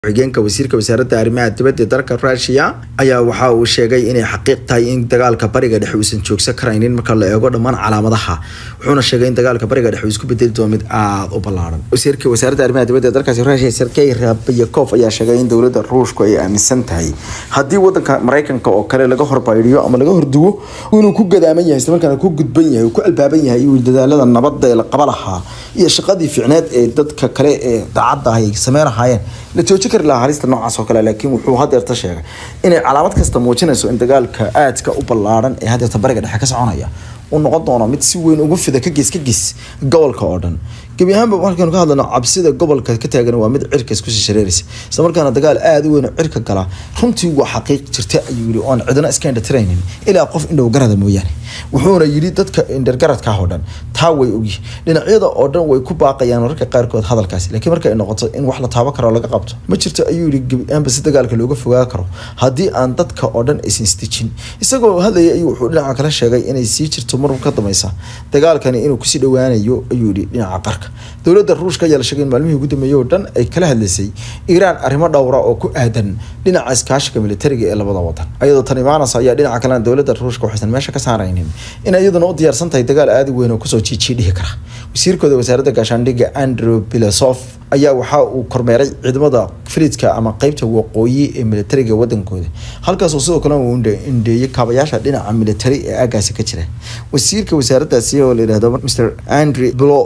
xigeenka wasiirka wasaaradda arrimaha dibadda ee dalka rusia ayaa waxa uu sheegay inay xaqiiq tahay in dagaalka bariga dhexe uusan joogsan karaynin marka la eego dhammaan calaamadaha wuxuuna sheegay in dagaalka bariga dhexe uu isku bedeli doono mid aada u ballaaran wasiirka wasaaradda arrimaha dibadda ee dalkaasi rusia sergey rabyakov ayaa sheegay in dowladda ruushku ay aaminsan tahay haddii wadanka maraykanka oo kale laga horbaydhiyo ama laga horduwo inuu ku gadaaman yahay islamarkaana ku gudban yahay uu ku albaaban yahay iyo dadaalada nabadda ee la qaba lahaa iyo shaqadii ficneed ee dadka kale ee daacadda ah ay sameyn lahaayeen la joojin kari lahaa halista noocaas oo kale laakiin wuxuu hadeerta sheegay inay calaamad kasta muujinayso in dagaalka aadka u ballaaran ee hadeerta bariga dhexe ka soconaya uu noqon doono mid si weyn ugu fida ka gees ka gees gobolka oo dhan gebi ahaanba markaynu ka hadlano cabsida gobolka ka taagan waa mid cirka iskusii shareeraysa isla markaana dagaal aada u weyn oo cirka gala runtii waa xaqiiq jirta ayuu yidhi oon cidina iska indhatiraynin ilaa qof indhow garada mooyaane wuxuuna yidhi dadka indhargaradka oo dhan taa way ogyihin dhinacyada oo dhan way ku baaqayaan mararka qaarkood hadalkaasi laakiin marka ay noqoto in wax la taabo karo laga qabto ma jirto ayuu yidhi gebi ahaanba si dagaalka looga fogaa karo haddii aan dadka oo dhan aysan isdejin isagoo hadlaya ayuu wuxuu dhinaca kale sheegay inay sii jirto mar ka dambaysa dagaalkani inuu kusii dhowaanayo ayuu yidhi dhinaca qarka dowladda ruushka ayaa la sheegay in maalmihii ugu dambeeyey oo dhan ay kala hadlaysay iiraan arrimo dhowra oo ku aadan dhinaca iskaashiga militariga ee labada wadan ayadoo tan imaanaysa ayaa dhinaca kalena dowladda ruushka waxaysan meesha ka saaraynin in iyaduna u diyaarsan tahay dagaal aada u weyn oo kusoo jiijii dhihi kara wasiirkooda wasaaradda gaashaandhigga andrew bilasof ayaa waxa uu kormeeray ciidamada filiidka ama qeybta waqooyi ee militariga wadankooda halkaasoo sidoo kale uu indheeyey kaabayaasha dhinaca militari ee aagaasi ka jira wasiirka wasaaraddaasi oo la yidhahdo mr andre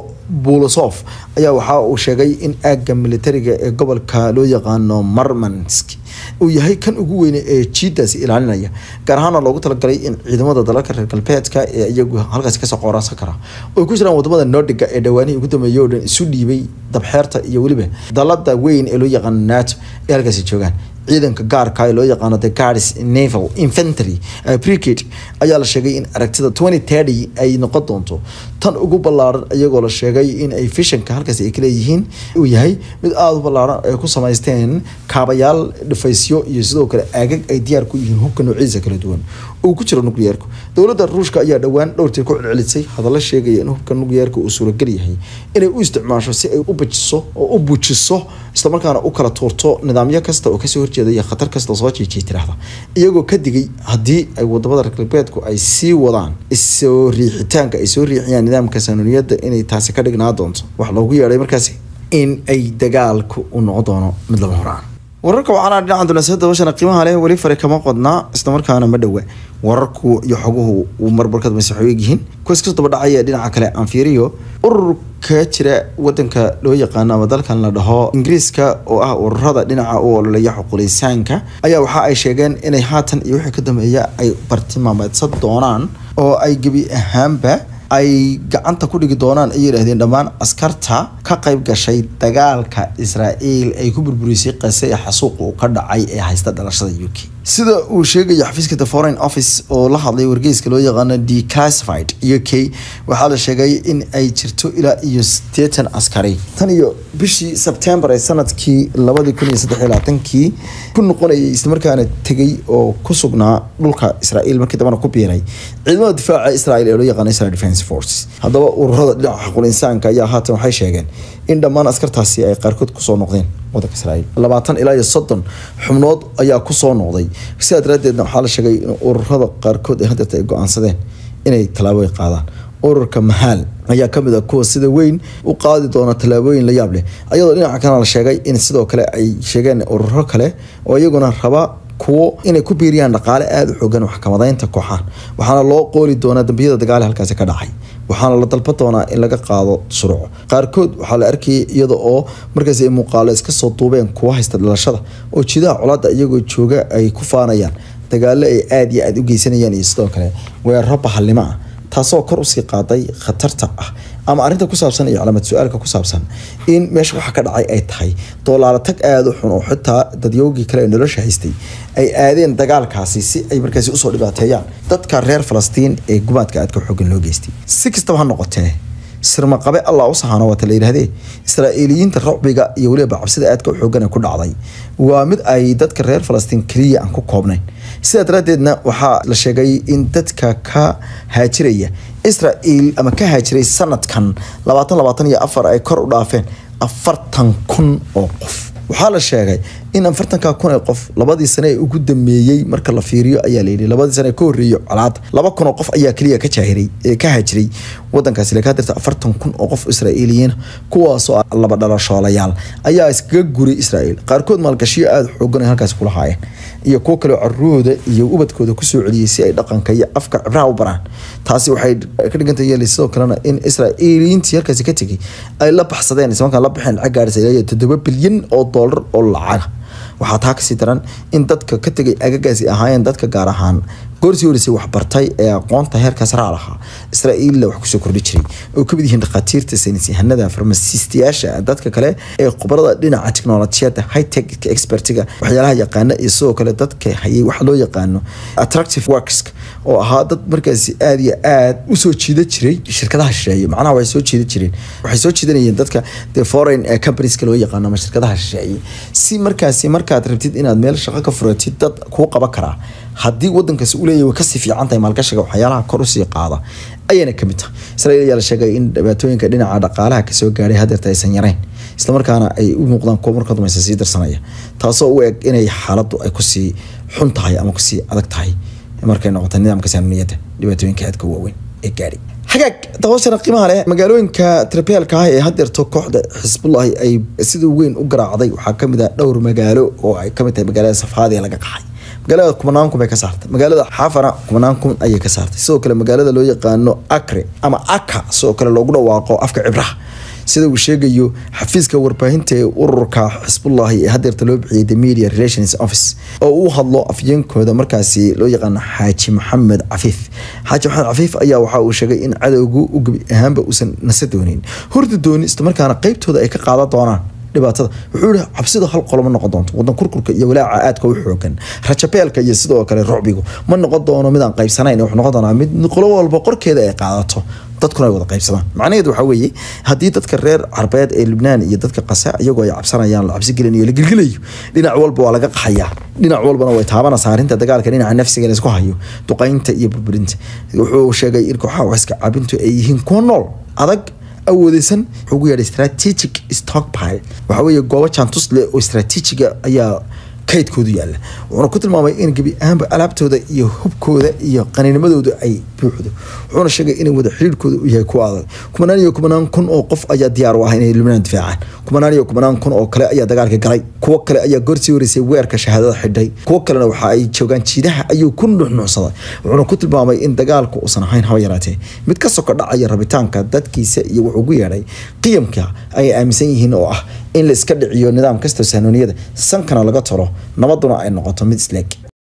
bulosof ayaa waxa uu sheegay in aagga militariga ee gobolka loo yaqaano marmansk uu yahay kan ugu weyne ee jiidaasi ilaalinaya gaar ahaana loogu talagalay in ciidamada dalalka reer galbeedka ee iyagu halkaasi kasoo qooraansan kara oo ku jiraan wadamada nordiga ee dhawaanihii ugu dambeeyey oo dhan isu dhiibay dabxeerta iyo weliba dalada weyn ee loo yaqaano nato ee halkaasi joogaan ciidanka gaarka ee loo yaqaano the guards naval infantry brigade ayaa la sheegay in aragtida twenty thirty ay noqon doonto tan ugu ballaaran iyagoo la sheegay in ay fishanka halkaasi ay kaleeyihiin uu yahay mid aada u ballaaran ay ku samaysteen kaabayaal dhifaysyo iyo sidoo kale aagag ay diyaar ku yihiin hubka noocyadiisa kala duwan uu ku jiro nukliyeerku dowladda ruushka ayaa dhowaan dhowrtii ku celcelisay hadallo sheegaya in hubka nukliyeerka uu suuragal yahay inay u isticmaasho si ay u bajiso oo u bujiso islamarkaana u kala tuurto nidaamyo kasta oo kasoo horjeeda iyo khatar kasta soo jiijiyay tiraahda iyagoo ka digay haddii ay wadamada reer galbeedku ay sii wadaan isoo riixitaanka ay soo riixiyaan nidaamka saanuniyadda inay taasi ka dhignaa doonto wax loogu yeedhay markaasi in ay dagaalku u noqon doono mid lama horaan wararka waxaana dhinaca dulasada washana qiimaha leh weli fare kama qodnaa islamarkaana ma dhowa wararku iyo xoguhu uu marbarkad masaxo egyihiin kuwaas kasoo daba dhacaya dhinaca kale aan fiiriyo ururka jira wadanka loo yaqaano ama dalkan la dhaho ingiriiska oo ah ururada dhinaca u ololeeya xuquulisaanka ayaa waxa ay sheegeen inay haatan iyo wixii ka dambeeya ay bartilmaameedsan doonaan oo ay gebi ahaanba ay gacanta ku dhigi doonaan ay yidhaahdeen dhammaan askarta ka qayb gashay dagaalka israa'iil ay ku burburisay qase ee xasuuqa uu ka dhacay ee haysta dhalashada u k sida uu sheegaya xafiiska the foreign office oo la hadlay wargeyska loo yaqaano declassified u k waxaa la sheegay in ay jirto ilaa iyo siddeetan askari tan iyo bishii sebtembar ee sanadkii labadii kun iyo saddex iyo labaatankii ku noqonayay islamarkaana tegay oo ku sugnaa dhulka israa'iil markii dambana ku biiray ciidamada difaaca israa'iil ee loo yaqaano israel defense forces haddaba ururada dhinaca xuquul insaanka ayaa haatan waxay sheegeen in dhammaan askartaasi ay qaarkood kusoo noqdeen wadanka israa'iil labaatan ilaa iyo soddon xubnood ayaa kusoo noqday sidaa daraaddeedna waxaa la sheegay in ururada qaarkood ee hadeerta ay go-aansadeen inay tallaabooyin qaadaan ururka mahaal ayaa kamid ah kuwa sida weyn u qaadi doona tallaabooyin la yaab leh ayadoo dhinaca kalena la sheegay in sidoo kale ay sheegeen ururo kale oo iyaguna raba kuwo inay ku biiriyaan dhaqaale aada u xoogan maxkamadaynta kooxahan waxaana loo qooli doonaa dambiyada dagaale halkaasi ka dhacay waxaana la dalba doonaa in laga qaado shuruuco qaarkood waxaa la arkayay iyada oo markaas ay muuqaalo iska soo duubeen kuwa haysta dhalashada oo jidaha colaadda iyagoo jooga ay ku faanayaan dagaalo ay aada iyo aada u geysanayaan iyo sidoo kale weeraro bahalnimo ah taasoo kor usii qaaday khatarta ah ama arrinta ku saabsan iyo calaamad su-aalka ku saabsan in meesha waxa ka dhacay ay tahay doolaalo tag aada u xun oo xitaa dadyoogii kale ee nolosha haystay ay aadeen dagaalkaasi si ay markaasi usoo dhibaateeyaan dadka reer falastiin ee gumaadka aadka xoogan loo geystay si kastaba ha noqotee sirmaqabe allah u sahano waata la yidhahdee israa'iiliyiinta racbiga iyo weliba cabsida aadka u xoogan ee ku dhacday waa mid ay dadka reer falastiin keliya aan ku koobnayn sidaa daraaddeedna waxaa la sheegay in dadka ka haajiraya israa'iil ama ka haajiray sanadkan labaatan labaatan iyo afar ay kor u dhaafeen afartan kun oo qof waxaa la sheegay in afartanka kun ee qof labadii sane ee ugu dambeeyey marka la fiiriyo ayaa layidhi labadii sane ee ka horreeyey colaada laba kun oo qof ayaa keliya ka jaahiray ee ka haajiray wadankaasi lakaa dirta afartan kun oo qof israa'iiliyiin kuwaasoo laba dhalashoolayaal ayaa iskaga guray israa'iil qaarkood maalgashiyo aada xoogan ay halkaasi kula haayeen iyo kuwo kaleo carurahooda iyo ubadkooda kusoo celiyey si ay dhaqanka iyo afka cibraha u baraan taasi waxay ka dhigantay yeelay sidoo kalena in israa'iiliyiintii halkaasi ka tegay ay la baxsadeen islamarkaan la baxeen lacag gaadhisa ilaa toddoba bilyan oo doolar oo lacaga waxaa taa kasii daran in dadka ka tegay agagaasi ahaayeen dadka gaar ahaan goorsii horeysay waxbartay ee aqoonta heerkaas raa lahaa israa'iilla wax kusoo kordhi jiray oo kamid yihiin dhakhaatiirta saynis yahanada farmasiistayaasha dadka kale ee khubarada dhinaca teknolojiyadda hightech expertiga waxyaalaha yaqaana iyo sidoo kale dadka hayay waxa loo yaqaano attractive works oo ahaa dad markaasi aada iyo aada usoo jiida jiray shirkadaha shisheeye macnaha waxay soo jiida jireen waxay soo jiidanayeen dadka the foreign companies loo yaqaano ama shirkadaha shisheeye si markaasi markaad rabtid inaad meel shaqo ka furatid dad kuu qaban karaa haddii wadankaasi uu leeyahy way kasii fiican tahay maalgashiga waxyaalaha kor usii qaada ayayna kamid tahay israiil ayaa la sheegay in dhibaatooyinka dhinaca dhaqaalaha kasoo gaadhay hadeerta aysan yareyn islamarkaana ay u muuqdaan kuwa marka dameysa sii darsanaya taasoo u eg inay xaaladdu ay kusii xun tahay ama kusii adag tahay markay noqota nidaamka saanuniyadda dhibaatooyinka aadka waaweyn ee gaadhay hagaag dabashana qiimaha leh magaalooyinka tirabeelka ah ee hadeerto kooxda xisbullahi ay sida weyn u garaacday waxaa kamid ah dhowr magaalo oo ay kamid tahay magaalada safaadi laga qaxay magaalada kumanaan kun bay ka saartay magaalada xafana kumanaan kun ayay ka saartay sidoo kale magaalada loo yaqaano acre ama aka sidoo kale loogu dhawaaqo afka cibraha sida uu sheegayo xafiiska warbaahinta ee ururka xisbullahi ee hadeerta loo bixiyay the media relations office oo uu hadlo afyeenkooda markaasi loo yaqaano xaaji maxamed cafiif xaaji maxamed cafiif ayaa waxa uu sheegay in cadowgu u gebi ahaanba uusan nasa doonin horda dooni islamarkaana qeybtooda ay ka qaadan doonaan dhibaatada wuxuu yihi cabsida hal qolo ma noqon doonto wadan kurkurka iyo walaaca aadka u xoogan rajabeelka iyo sidoo kale rucbigu ma noqon doono midaan qaybsanayn wuxuu noqon doonaa mid qolo walba qorkeeda ay qaadato dadkuna ay wada qaybsadaan macnaheedu waxaa weeye haddii dadka reer carbeed ee lubnaan iyo dadka qasa iyagoo ay cabsanayaan la cabsi gelinayo la gilgilayo dhinac walba waa laga qaxayaa dhinac walbana way taabanaysaa arrinta dagaalka dhinaca nafsiga laysku hayo duqaynta iyo burburinta wuxuu sheegay in kooxaha waxska cabintu ay yihiin kuwa nool adag awoodeysan wuxuu ugu yeedhay strategic stockpile waxaa weeye goobo jaantus leh oo strateejiga ayaa kaydkoodu yaalla wuxuuna ku tilmaamay in gebi ahaanba alaabtooda iyo hubkooda iyo qaniinimadooda ay buuxdo wuxuuna sheegay in wada xiriirkooda uu yahay kuwa adag kumanaan iyo kumanaan kun oo qof ayaa diyaar u ah inay lubnaan difaacaan kumanaan iyo kumanaan kun oo kale ayaa dagaalka galay kuwo kale ayaa goorsii horeysay weerka shahaadada xidhay kuwo kalena waxa ay joogaan jiidaha ayuu ku nuxnuucsaday wuxuuna ku tilmaamay in dagaalku uusan ahayn haba yaraatee mid ka soko dhacaya rabitaanka dadkiisa iyo wuxuu ugu yeedhay qiyamka ay aaminsan yihiin oo ah in la iska dhiciyo nidaam kastoo saanooniyada sankana laga talo nabaduna ay noqoto mid isleeg